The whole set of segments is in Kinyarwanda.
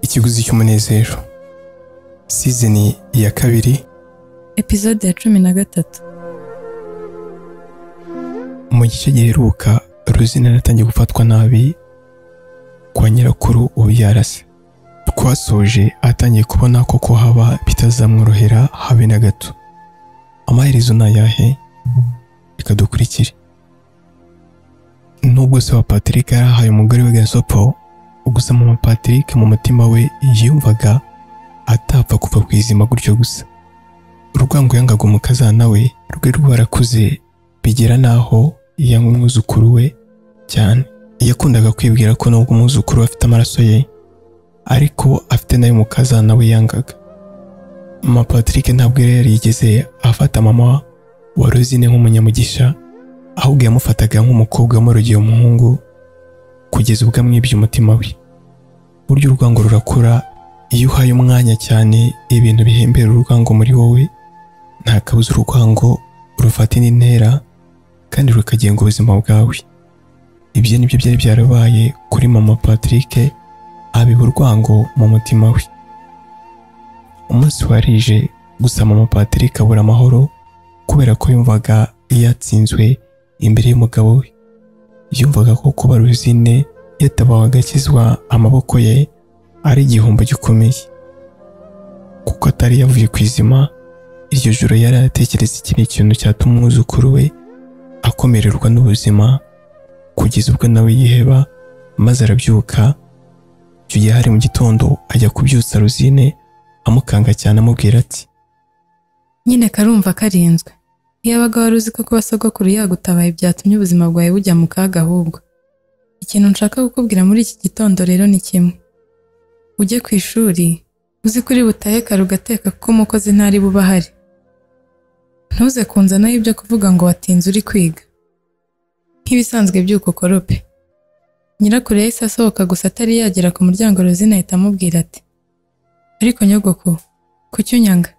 ikiguzi cy'umunezero sizoni ya kabiri epizode ya cumi na gatatu mu gice giheruka ruzina yaratangiye gufatwa nabi kwa nyirakuru ubyara se twasoje atangiye kubona koko haba bitazamworohera habe na gato amaherezo ni ayahe reka dukurikire nubwo se wa patrick yarahaye umugore we gasopo gusa mama patrick mu mutima we yumvaga atapfa kuva ku izima gutyo gusa urwango yangaga umukazana we rwe rwarakuze bigera n'aho yanga umwuzukuru we cyane yakundaga kwibwira ko nubwo umwuzukuru we afite amaraso ye ariko afite nayo umukazana we yangaga mama patrick ntabwo yari yarigeze afata mama wa rosine nk'umunyamugisha ahubwo yamufataga nk'umukobwa wamurogeye umuhungu kugeza ubwo amwibye umutima we burya urwango rurakura iyo uhaye umwanya cyane ibintu bihembera urwango muri wowe nta kabuza urwango rufata indi ntera kandi rukagenga ubuzima bwawe ibyo nibyo byari byarabaye kuri mama patrick abiba urwango mu mutima we umunsi warije gusa mama patrick abura amahoro kubera ko yumvaga yatsinzwe imbere y'umugabo we yumvaga ko kuba ruzine yatabawe agakizwa amaboko ye ari igihombo gikomeye kuko atari yavuye ku izima iryo joro yari aratekereza iki ni ikintu cyatuma umwuzukuru we akomererwa n'ubuzima kugeza ubwo nawe yiheba maze arabyuka icyo gihe hari mu gitondo ajya kubyutsa ruzine amukanga cyane amubwira ati nyine karumva karinzwe ntiyabaga wari uzi ko kuba sogokuru yagutabaye byatumye ubuzima bwawe bujya mu kaga ahubwo ikintu nshaka kukubwira muri iki gitondo rero ni kimwe ujye ku ishuri uzi ko uri butahe kare ugateka kuko umukozi ntari buba ahari ntuze kunzanaho ibyo kuvuga ngo watinze uri kwiga nk'ibisanzwe by'uko ukorope nyirakuru yahise asohoka gusa atari yagera ku muryango rozina ahita amubwira ati ariko nyogoko kuki unyanga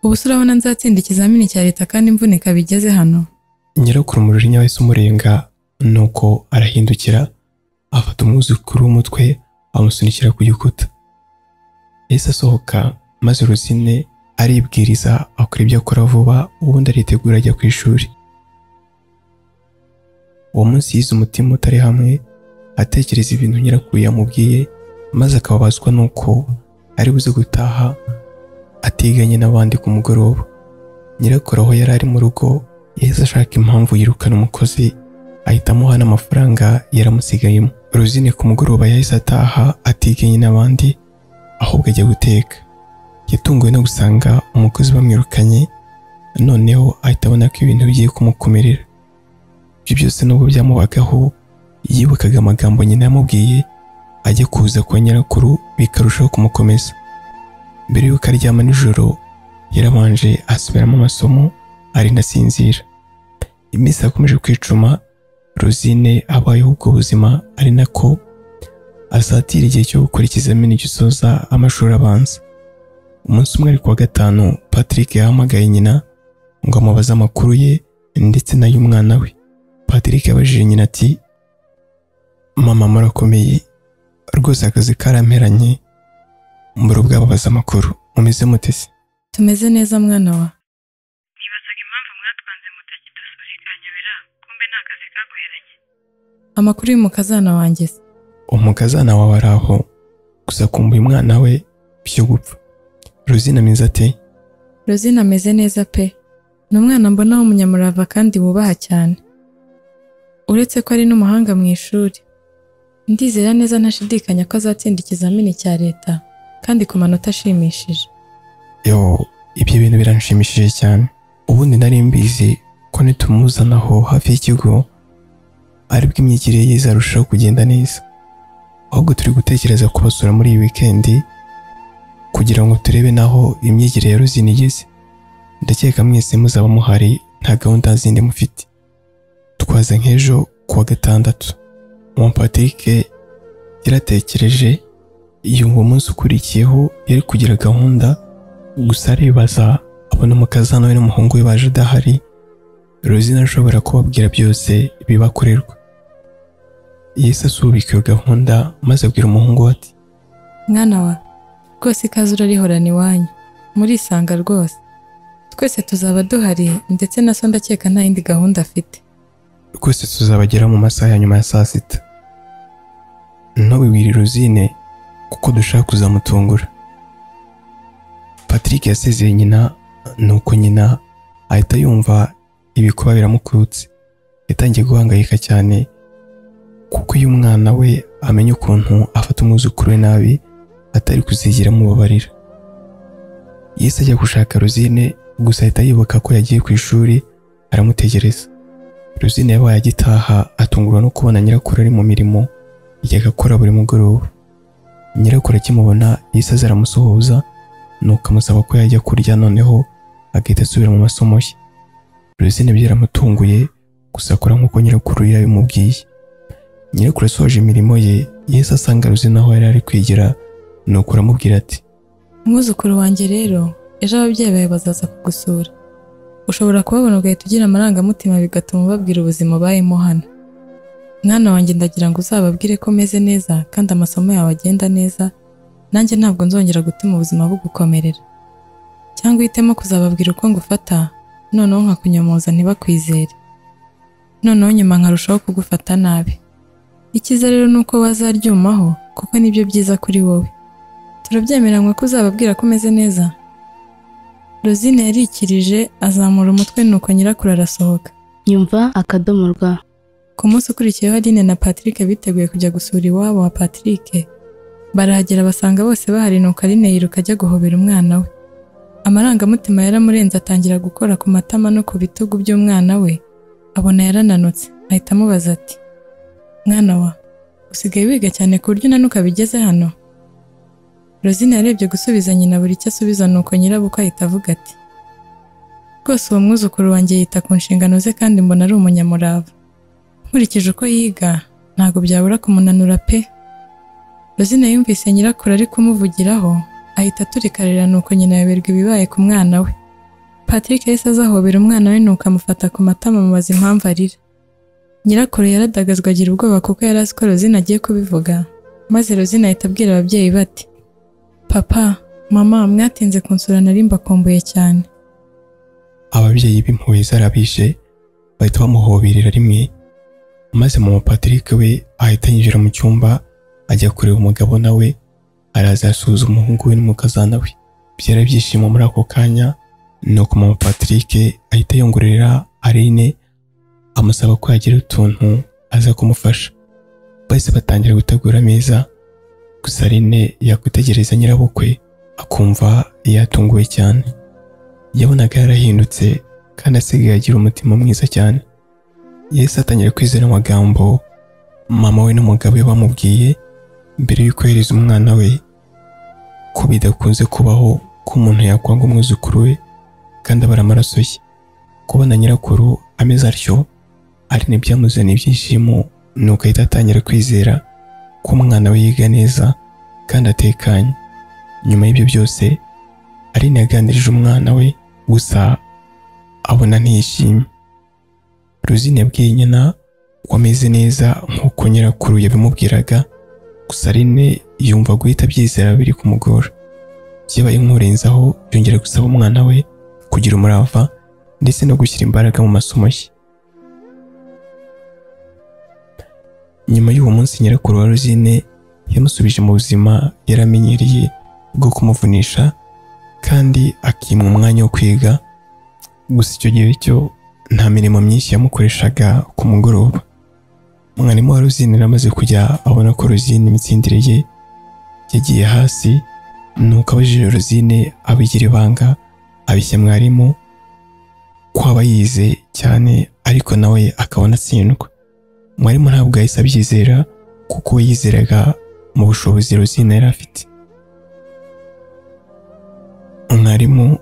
ubu se urabona nzatsinda ikizamini cya leta kandi imvunika bigeze hano nyirakuru umujinya wahise umurenga nuko arahindukira afata umwuzukuru w'umutwe amusunikira ku gikuta yahise asohoka maze ruzine aribwiriza akora ibyo akora vuba ubundi aritegura ajya ku ishuri uwo munsi yize umutima utari hamwe atekereza ibintu nyirakuru yamubwiye maze akababazwa n'uko ari buze gutaha atiganye n'abandi ku mugoroba nyirakuru aho yari ari mu rugo yahise ashaka impamvu yirukana umukozi ahita amuha n'amafaranga yaramusigayemo ruzine ku mugoroba yahise ataha atiganye n'abandi ahubwo ajya guteka yatunguwe no gusanga umukozi bamwirukanye noneho ahita abona ko ibintu bigiye kumukomerera ibyo byose nubwo byamubagaho yibukaga amagambo nyina yamubwiye ajya kuza kwa nyirakuru bikarushaho kumukomeza mbere y'uko aryama nijoro yarabanje asubiramo amasomo arinda asinzira iminsi yakomeje kwicuma rosine abayeho ubwo buzima ari nako asatira igihe cyo gukora ikizamini gisoza amashuri abanza umunsi umwe ari kuwa gatanu patrick yahamagaye nyina ngo amubaze amakuru ye ndetse n'ay'umwana we patrick yabajije nyina ati mama murakomeye rwose akazi karamperanye mbura ubwababaza amakuru mumeze mute se tumeze neza mwana wa nibazaga impamvu mwatwanze mutakidusubira ikanyobera kumbe nta kazi kaguheranye amakuru y'umukazana wanjye se umukazana wawe ari aho gusa kumbuye umwana we byo gupfa ruzina ameze ate rozina ameze neza pe ni umwana mbona w'umunyamurava kandi wubaha cyane uretse ko ari n'umuhanga mu ishuri ndizera neza ntashidikanya ko azatsinda ikizamini cya leta kandi ku manota ashimishije yo ibyo bintu biranshimishije cyane ubundi nari mbizi ko nitumuzanaho hafi y'ikigo aribwo imyigire ye izarushaho kugenda neza ahubwo turi gutekereza kubasura muri iyi wikendi kugira ngo turebe naho imyigire ya ruzina igeze ndakeka mwese muzaba muhari nta gahunda zindi mufite twaza nk'ejo kuwa gatandatu umupatrick yaratekereje yumva umunsi ukurikiyeho yari kugira gahunda gusa aribaza abona umukazana we n'umuhungu we baje adahari rosina ashobora kubabwira byose bibakorerwa yesu asubika iyo gahunda maze abwira umuhungu we ati mwana wa rwose ikaze urarihorana iwanyu murisanga rwose twese tuzaba duhari ndetse na so ndakeka nta yindi gahunda afite rwose tuzabageraho mu masaha ya nyuma ya saa sita ntubiwirire uzine kuko dushaka kuzamutungura patrick yasezeye nyina nuko nyina ahita yumva ibikuba biramukurutse yatangiye guhangayika cyane kuko iyo umwana we amenya ukuntu afata umwuzukuru we nabi atari kuzigera amubabarira yise ajya gushaka rosine gusa ahita yibuka ko yagiye ku ishuri aramutegereza rosine yabaye agitaha atungurwa no kubona nyirakuru ari mu mirimo yajyaga akora buri mugoroba nyirakuru akimubona yise aza aramusuhuza nuko amusaba ko yajya kurya noneho agahita asubira mu masomo ye rosine byaramutunguye gusa akora nk'uko nyirakuru yari yabimubwiye nyirakuru asohoje imirimo ye yahise asanga rosine aho yari ari kwigira nuko aramubwira ati umwuzukuru wanjye rero ejo ababyeyi bawe bazaza kugusura ushobora kubabona ugahita ugira amarangamutima bigatuma ubabwira ubuzima ubayemo hano mwana wanjye ndagira ngo uzababwire ko meze neza kandi amasomo yawe agenda neza nanjye ntabwo nzongera gutuma ubuzima bugukomerera cyangwa uhitemo kuzababwira uko ngufata noneho nkakunyomoza ntibakwizere noneho nyuma nkarushaho kugufata nabi icyiza rero ni uko bazaryumaho kuko nibyo byiza kuri wowe turabyemeranywe ko uzababwira ko umeze neza rosine yarikirije azamura umutwe nuko nyirakuru arasohoka nyumva akadomo rwa ku munsi ukurikiyeho Aline na Patrick biteguye kujya gusura iwabo wa Patrick barahagera basanga bose bahari nuko Aline yiruka ajya guhobera umwana we amarangamutima yaramurenze atangira gukora ku matama no ku bitugu by'umwana we abona yarananutse ahita amubaza ati mwana wa usigaye wiga cyane ku buryo unanuka bigeze hano Rosine yarebye gusubiza nyina buri icyo asubiza nuko nyirabukwe ahita avuga ati rwose uwo mwuzukuru wanjye yita ku nshingano ze kandi mbona ari umunyamurava nkurikije uko yiga ntabwo byabura kumunanura pe Rosine yumvise nyirakuru ari kumuvugiraho ahita aturikarira nuko nyina yaberwa ibibaye ku mwana we Patrick yahise azahobera umwana we nuko amufata ku matama amubaza impamvu arira nyirakuru yaradagazwa agira ubwoba kuko yari azi ko Rosine agiye kubivuga maze Rosine ahita abwira ababyeyi be ati papa mama mwatinze kunsura nari mbakumbuye cyane ababyeyi b'impuhwe zarabishe bahita bamuhoberera rimwe maze mama Patrick we ahita yinjira mu cyumba ajya kureba umugabo nawe araza arasuhuza umuhungu we n'umukazana we byari byishimo muri ako kanya nuko mama Patrick ahita yongorera Aline amusaba ko yagira utuntu aza kumufasha bahise batangira gutegura ameza gusa Aline yakwitegereza nyirabukwe akumva yatunguwe cyane yabonaga yarahindutse kandi asigaye agira umutima mwiza cyane Yesu atangira kwizera amagambo mama we n'umugabo we bamubwiye mbere y'uko yohereza umwana we ko bidakunze kubaho ko umuntu yakwanga umwuzukuru we kandi abara amaraso ye kubona nyirakuru ameze atyo ari ntibyamuzaniye ibyishimo nuko ahita atangira kwizera ko umwana we yiga neza kandi atekanye nyuma y'ibyo byose Aline yaganirije umwana we gusa abona ntiyishimye Rosine yabwiye nyina ko ameze neza nk'uko nyirakuru yabimubwiraga gusa Aline yumva guhita abyizera biri kumugora byabaye nk'urenzaho yongera gusaba umwana we kugira umurava ndetse no gushyira imbaraga mu masomo ye nyuma y'uwo munsi nyirakuru wa Rosine yamusubije mu buzima yaramenyereye bwo kumuvunisha kandi akimwa umwanya wo kwiga gusa icyo gihe cyo nta mirimo myinshi yamukoreshaga ku mugoroba umwarimu wa Rosine yari amaze kujya abona ko Rosine imitsindire ye yagiye hasi nuko abajije Rosine abigira ibanga abishya mwarimu ko aba yize cyane ariko nawe akabona atsindwa mwarimu ntabwo yahise abyizera kuko we yizeraga mu bushobozi Rosine yari afite umwarimu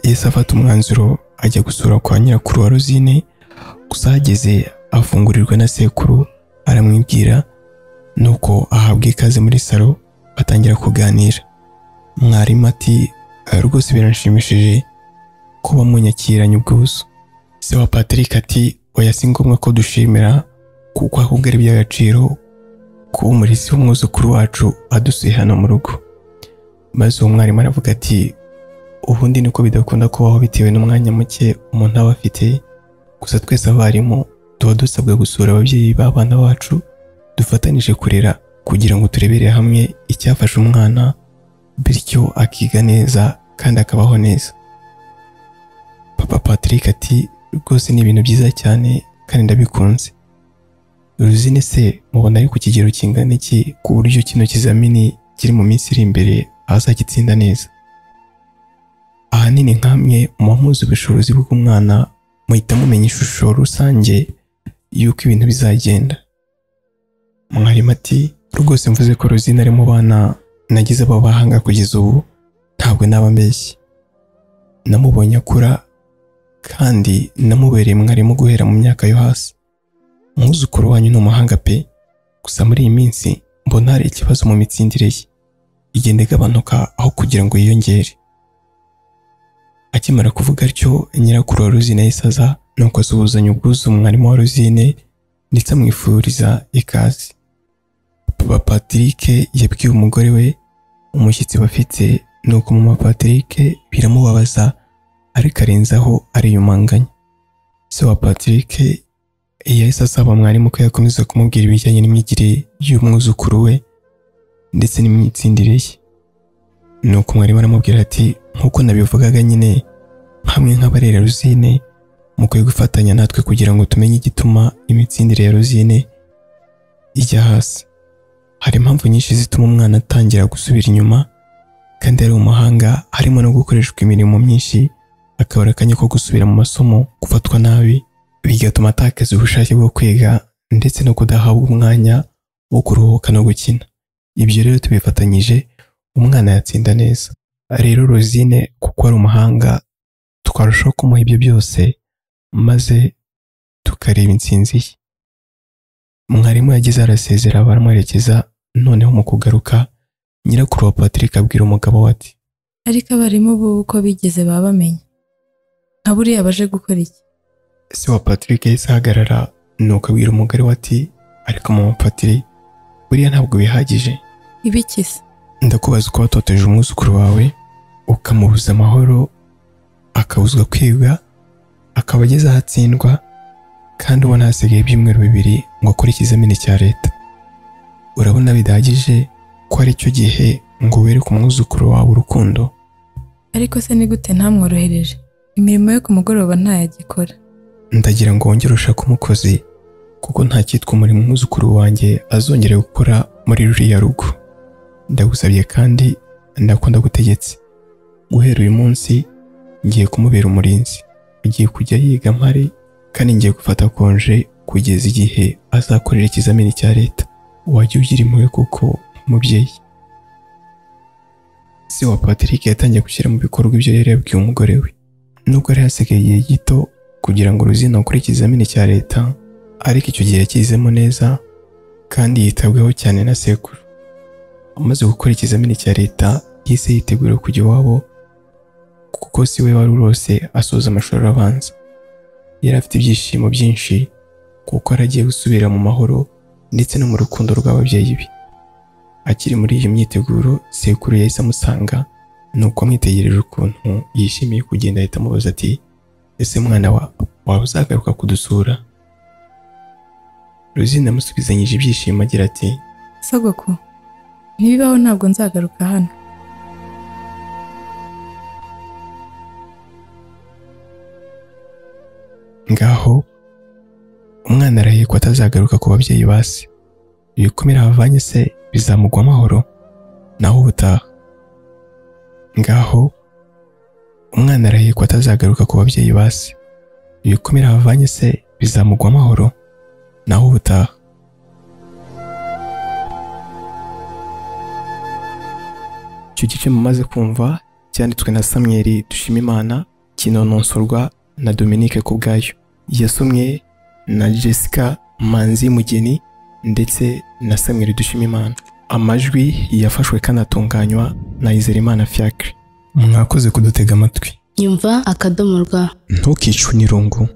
yahise afata umwanzuro ajya gusura kwa nyirakuru wa Rosine gusa ahageze afungurirwa na sekuru aramwibwira nuko ahabwa ikaze muri salo batangira kuganira mwarimu ati rwose biranshimishije ko bamunyakiranye ubwuzu se wa Patrick ati oya si ngombwa ko dushimira kuko ahubwo ari iby'agaciro kuba umurezi w'umwuzukuru wacu adusuye hano mu rugo maze uwo mwarimu aravuga ati ubundi niko bidakunda kubaho bitewe n'umwanya muke umuntu aba afite gusa twese abarimu tuba dusabwa gusura ababyeyi b'abana bacu dufatanije kurera kugira ngo turebere hamwe icyafasha umwana bityo akiga neza kandi akabaho neza papa patrick ati rwose ni ibintu byiza cyane kandi ndabikunze ruzine se mubona ari ku kigero kingana iki ku buryo kino kizamini kiri mu minsi iri imbere azagitsinda neza ahanini nkamwe muba muzi ubushobozi bw'umwana muhita mumenya ishusho rusange y'uko ibintu bizagenda mwarimu ati rwose mvuze ko ruzine ari mu bana nagize abo bahanga kugeza ubu ntabwo naba mbeshye namubonye akura kandi namubereye mwarimu guhera mu myaka yo hasi umwuzukuru wanyu ni umuhanga pe gusa muri iyi minsi mbona hari ikibazo mu mitsindire ye igenda igabanuka aho kugira ngo yiyongere akimara kuvuga atyo nyirakuru wa ruzine yahise aza nuko asuhuzanya ubwuzu umwarimu wa ruzine ndetse amwifuriza ikaze papa patrick yabwiye umugore we umushyitsi bafite nuko mama patrick biramubabaza ariko arenzaho ariyumanganya se wa patrick yahise asaba mwarimu ko yakomeza kumubwira ibijyanye n'imyigire y'umwuzukuru we ndetse n'imyitsindire ye nuko mwarimu aramubwira ati nk'uko nabivugaga nyine hamwe nk'abarera ruzine mukwiye gufatanya natwe kugira ngo tumenye igituma imitsindire ya ruzine ijya hasi hari impamvu nyinshi zituma umwana atangira gusubira inyuma kandi ari umuhanga harimo no gukoreshwa imirimo myinshi akabura akanya ko gusubira mu masomo gufatwa nabi bigatuma atakaza ubushake bwo kwiga ndetse no kudahabwa umwanya wo kuruhuka no gukina ibyo rero tubifatanyije umwana yatsinda neza rero rosine kuko ari umuhanga twarushaho kumuha ibyo byose maze tukareba insinzi ye mwarimu yagize arasezera baramwerekeza noneho mu kugaruka nyirakuru wa patrick abwira umugabo we ati ariko abarimu bubu uko bigeze baba bamenya nka buriya baje gukora iki se wa patrick yahise ahagarara nuko abwira umugore we ati ariko mama patiri buriya ntabwo bihagije ibiki se ndakubaza uko watoteje umwuzukuru wawe ukamubuza amahoro akabuzwa kwiga akaba ageze aho atsindwa kandi ubona hasigaye ibyumweru bibiri ngo akore ikizamini cya leta urabona bidahagije ko ari cyo gihe ngo wereke umwuzukuru wawe urukundo ariko se ni gute ntamworohereje imirimo yo ku mugoroba ntayagikora ndagira ngo wongere ushake umukozi kuko nta cyitwa umurimo umwuzukuru wanjye azongera gukora muri ruriya rugo ndagusabye kandi ndako ndagutegetse guhera uyu munsi ngiye kumubera umurinzi agiye kujya yiga mpari kandi ngiye gufata konje kugeza igihe azakorera ikizamini cya leta wajya ugira impuhwe kuko umubyeyi se wa patrick yatangiye gushyira mu bikorwa ibyo yari yabwiye umugore we nubwo hari hasigaye igihe gito kugira ngo ruzina akore ikizamini cya leta ariko icyo gihe yakizemo neza kandi yitabweho cyane na sekuru amaze gukora ikizamini cya leta yise yitegura kujya iwabo kuko si we wari urose asoza amashuri abanza yari afite ibyishimo byinshi kuko yari agiye gusubira mu mahoro ndetse no mu rukundo rw'ababyeyi be akiri muri iyo myiteguro sekuru yahise amusanga nuko amwitegereje ukuntu yishimiye kugenda ahita amubaza ati ese mwana wa waba uzagaruka kudusura ruzina amusubizanyije ibyishimo agira ati sogoko ntibibaho ntabwo nzagaruka hano ngaho umwana arahiye ko atazagaruka ku babyeyi ba se ibikomere bavanye se bizamugwa amahoro naho ubutaha ngaho umwana arahiye ko atazagaruka ku babyeyi ba se ibikomere bavanye se bizamugwa amahoro naho ubutaha icyo gice mumaze kumva cyanditswe na samweri dushimimana kinononsorwa na Dominique Kubwayo yasomwe na Jessica Manzi Mugeni ndetse na Samuel Dushimimana amajwi yafashwe kanatunganywa na Izerimana Fiacre mwakoze kudutega amatwi Yumva akadomo rwa ntukicwe n'irungu